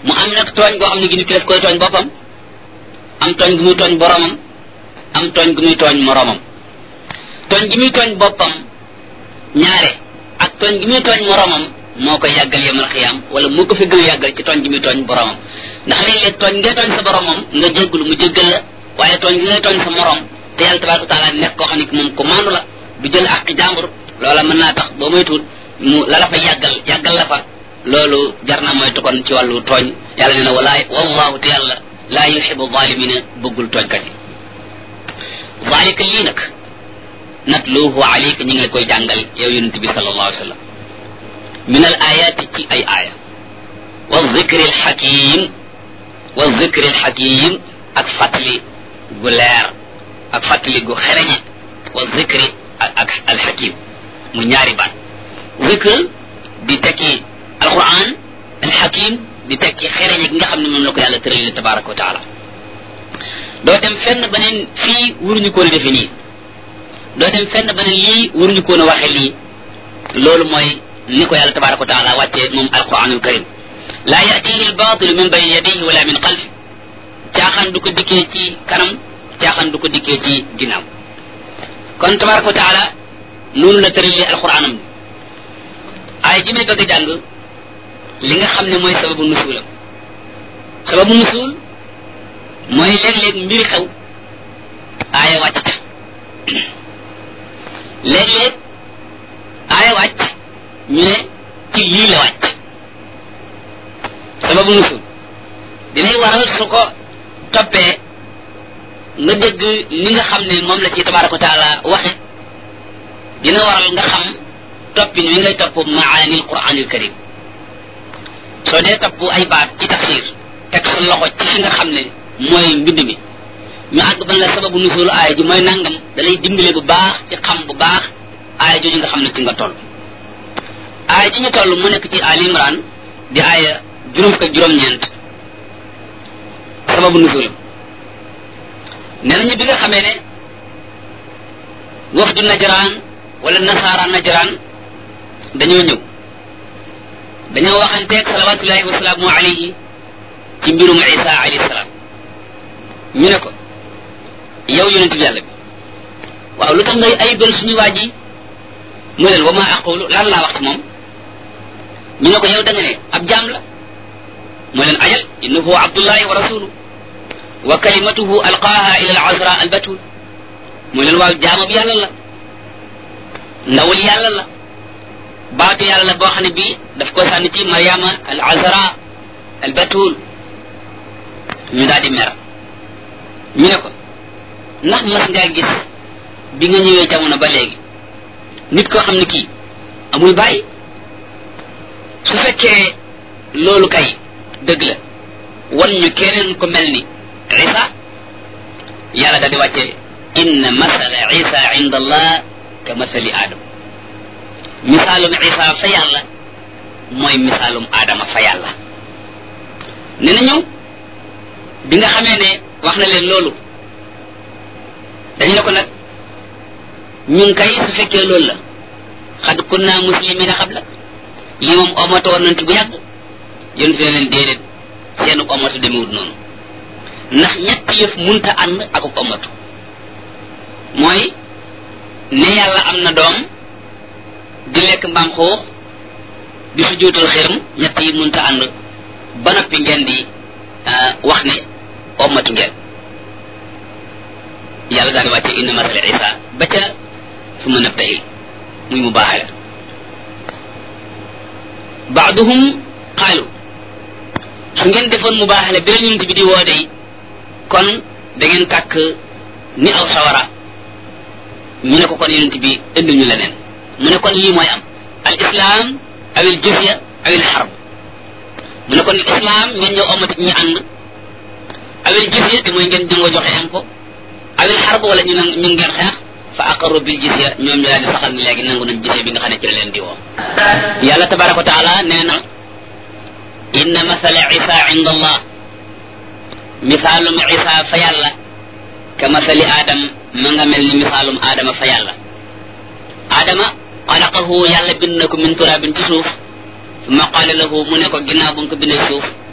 mu am nag tooñ goo xam ne gi nit ki daf koy tooñ boppam am tooñ gu muy tooñ boromam am tooñ gu muy tooñ moromam tooñ gi muy tooñ boppam ñaare ak tooñ gi muy tooñ moromam moo koy yàggal yemal xiyaam wala moo ko fi gën a yàggal ci tooñ gi muy tooñ boromam ndax léeg-léeg tooñ ngay tooñ sa boromam nga jéggulu mu jéggal la waaye tooñ gi ngay tooñ sa morom te yàlla tabaraka wa taala nekk koo xam ne moom ko maandu la du jël àqi jàmbur loola mën naa tax boo moytuwul mu la la fa yàggal yàggal la fa loolu jar naa moytu kon ci wàllu tooñ yàlla nee na walaay wallahu te yàlla laa yuxibu zalimina bëggul tooñkat yi zalika lii nag natluhu alayka ñu ngi la koy jàngal yow yonent bi sallallahu alayhi wa sallam min al ayati ci ay aaya wa zikri al xakim wa zikri al xakim ak fàttali gu leer ak fàttali gu xereñe wa zikri ak al xakim mu ñaari baat zikr di tekki alquran al xakim di tekki xereñe gi nga xam ne moom la ko yàlla tëralee tabaraka wa taala doo dem fenn beneen fii waruñu koon a defe nii doo dem fenn beneen lii waruñu koon a waxe lii loolu mooy ni ko yàlla tabaraka wa taala wàccee moom alquranul karim laa yatihi albatilu min bayni yadayhi wala min xalfi caaxaan du ko dikkee ci kanam caaxaan du ko dikkee ci ginnaaw kon tabaraka wa taala noonu la tëralee alquranam bi ay ji may bëgg a jàng li nga xam ne mooy sababu nusuulam sababu nusuul mooy léeg-léeg mbir xew aaya wàcc ca léeg-léeg aaya wàcc ñu ne ci lii la wàcc sababu nusul dinay waral su ko toppee nga dégg ni nga xam ne moom la ci tabaraka wa taala waxe dina waral nga xam toppin wi ngay topp maanil quranil karim soo dee topp ay baat ci tafsir teg sa loxo ci fi nga xam ne mooy mbind mi ñu àgg ban la sababu nusul aaya ji mooy nangam da lay dimbale bu baax ci xam bu baax aaya jooju nga xam ne ci nga toll aaya ji ñu toll mu nekk ci Ali Imran di aaya juróom fukk ak juróom-ñeent sababu nusulam nee nañu bi nga xamee ne wafdu najraan wala nasaara najraan dañoo ñëw dañoo waxanteeg salawatullahi wasalaamu alayhi ci mbirum isa alayhi salaam ñu ne ko yow yonent bi yàlla bi waaw lu tax ngay ayibal suñu waa ji mu leen wa ma aqulu lan laa wax ci moom ñu ne ko yow da nga ne ab jaam la mu leen ajal innahu abdullahi wa rasulu wa kalimatuhu alqaaha ila al azra al batul mu leen waaw jaamab yàlla la ndawul yàlla la baatu yàlla la boo xam ne bii daf ko sànni ci mariama al azra al batul ñu daal di mer ñu ne ko ndax mas ngaa gis bi nga ñëwee jamono ba léegi nit koo xam ne kii amul bàyyi su fekkee loolu kay dëgg la wan ñu keneen ko mel ni isa yàlla daal di wàcce inna masala isa inda allah ka masali adam misaalum isa fa yàlla mooy misaalum adama fa yàlla ne na ñëw bi nga xamee ne wax na leen loolu dañu ne ko nag ñun kay su fekkee loolu la xad kunna muslimina xabla lii moom omato woon nañ ci bu yàgg yéen fi ne leen déedéet seenu omatu demewut noonu ndax ñetti yëf munta ànd ak omatu mooy ne yàlla am na doom di lekk mbaam xuux di su jóotal xërëm ñett yi munta ànd ba noppi ngeen di wax ne omatu ngeen yàlla daal di wàcce inna masala isa ba ca su ma nabtahil muy mu baaxale baaduhum qaalu su ngeen defoon mu baaxale bi la yonent bi di woote yi kon da ngeen kàkk ni aw sawara ñu ne ko kon yonent bi indil ñu leneen mu ne kon lii mooy am al islam awil jizya awil xarb mu ne kon islam ngeen ñëw omati ñu ànd awil jizya te mooy ngeen jëngoo joxe impôt awil xarb wala ñu ñu ngeen xeex fa aqarru bil jizya ñoom ñu daal di saxal ni léegi nangu nañ jizya bi nga xam ne ci la leen di woo yàlla tabaraka wa taala nee na inna masala isa inda allah misaalum isa fa yàlla ka masali adam ma nga mel ni misaalum adama fa yàlla adama xalaqahu yàlla bind na ko min turabin ci suuf summa qaala lahu mu ne ko ginnaaw bu nga ko bindee suuf